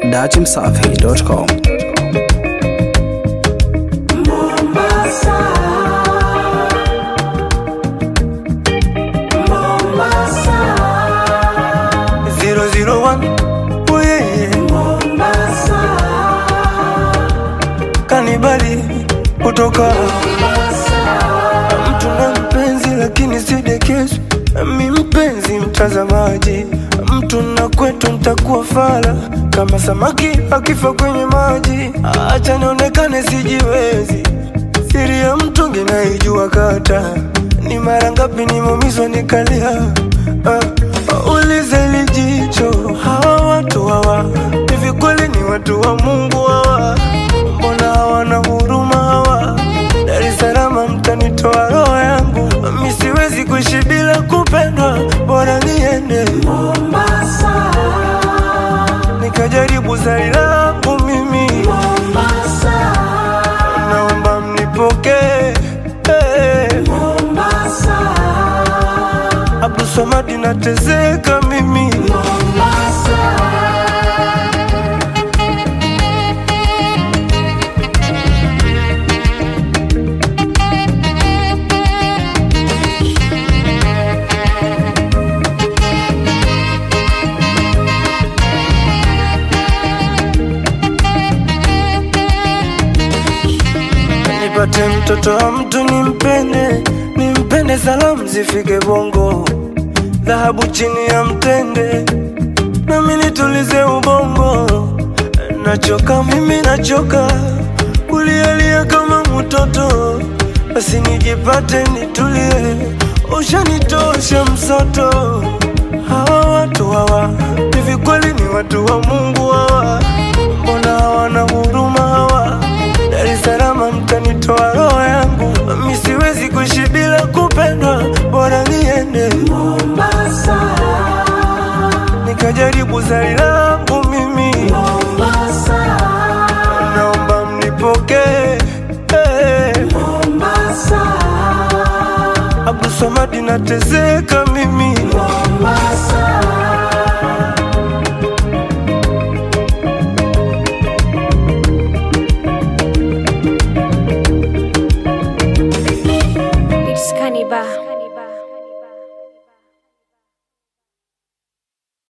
dachimsafi.com. Zero zero one, oh yeah, yeah. Kanibali kutoka mtu na mpenzi, lakini sidekesu mi mpenzi mtazamaji, mtu na kwetu ntakuwa fala kama samaki akifa kwenye maji. Acha nionekane sijiwezi, siri ya mtungi naijua kata ni mara ngapi nimeumizwa nikalia. Uh, ulize lijicho hawa watu hawa hivi kweli ni watu wa Mungu hawa? Mbona hawana huruma hawa? Dar es Salaam mtanitoa roho yangu, mi siwezi kuishi bila kupendwa, bora niende Mombasa, nikajaribu zari langu mimi, Mombasa, naomba mnipokee hey. Mombasa, Abdul Samad natezeka mimi Mombasa. nipate mtoto wa mtu nimpende, nimpende, salamu zifike Bongo, dhahabu chini ya mtende, nami nitulize ubongo. Nachoka mimi, nachoka kulialia kama mtoto, basi nijipate nitulie, ushanitosha msoto. Hawa watu hawa hivi kweli ni watu wa Mungu hawa? Mbona hawana huruma hawa? Dar es Salaam mtanitoa roho yangu, mi siwezi kuishi bila kupendwa, bora niende Mombasa, nikajaribu zari langu mimi, Mombasa, naomba mnipokee hey. Mombasa, Abdul Samad natezeka mimi Mombasa.